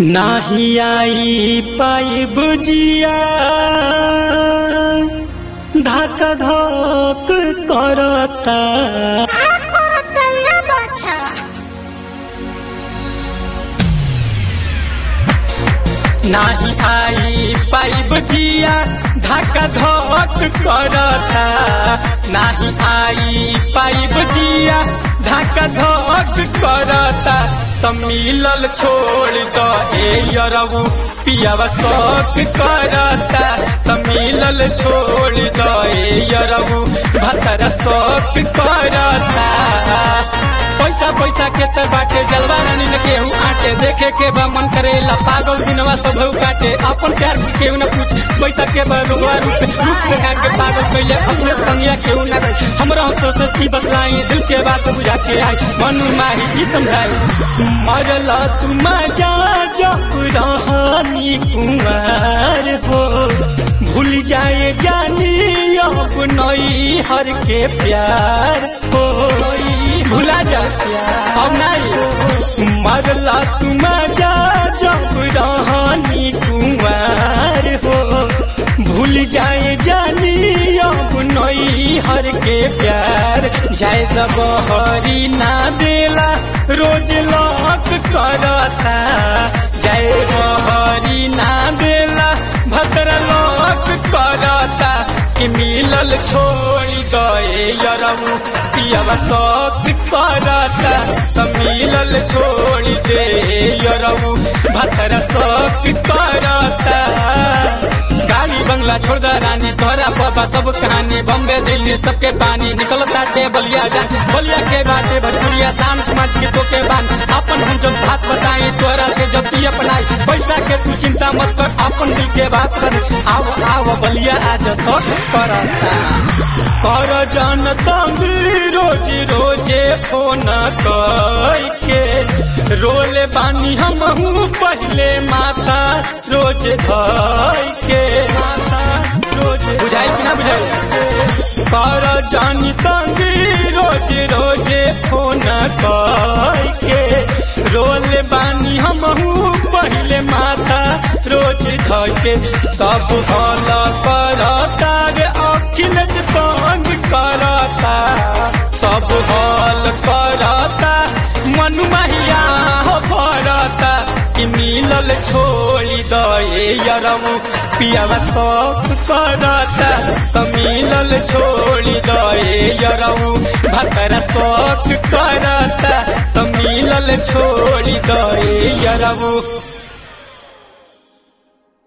नाही आई पाई बुजिया धाक धोक करता বাছা नाही आई पाई बुजिया धाक धोक करता नाही आई पाई बुजिया धाक धोक करता त मिलल छोड़ द ए यरऊ पियावा शौक करता त मिलल छोड़ द ए यरऊ भतर शौक करता पैसा पैसा के त बाटे जलवा रानी न केहू आटे देखे के बा मन करेला पागल दिनवा सब हु काटे अपन प्यार के केहू न पूछ पैसा के बा रुगवा रूप रूप देखा के पागल कइले अपने संगिया केहू न रहे हमरा तो तो की बतलाई दिल के बात बुझा के आई मनु माही की समझाई मरला तू मजा जब रहनी कुमार हो भूल जाए जानी अब नई हर के प्यार हो भुला जा अब नहीं मरला तुम जा जब रहनी कुमार हो भूल जाए जानी अब नई हर के प्यार जाए दबहरी ना देला रोज लॉक करता जाए बहरी ना देला भद्र लॉक करता कि मिलल छोड़ी दे यरऊ पियावा शौक करता त मिलल छोड़ी दे यरऊ भद्र शौक करता गाड़ी बंगला छोड़ द रानी तोरा पापा सब कहानी बम्बे दिल्ली सबके पानी निकलता टे बलिया जा बलिया के बाटे भोजपुरिया शान समाज के तो के बान अपन हम जब बात बताई तोरा से जब तू अपनाई पैसा के तू चिंता मत कर अपन दिल के बात कर आव आव बलिया आज शौक करता कर जन तंग रोज रोजे फोन कई के रोले बानी हम पहले माता रोज धई के बुझाई कि ना बुझाई कर जानी तंगी रोज रोजे फोन कई के रोले बानी हम पहले माता रोज धई के सब हल करता रे अखिलेश तंग करता सब हल करता मनु महिया हो भरता कि मिलल छोड़ी दे यरऊ पियावा शौक करता त मिलल छोड़ी दे यरऊ भतर शौक करता त मिलल छोड़ी दे यरऊ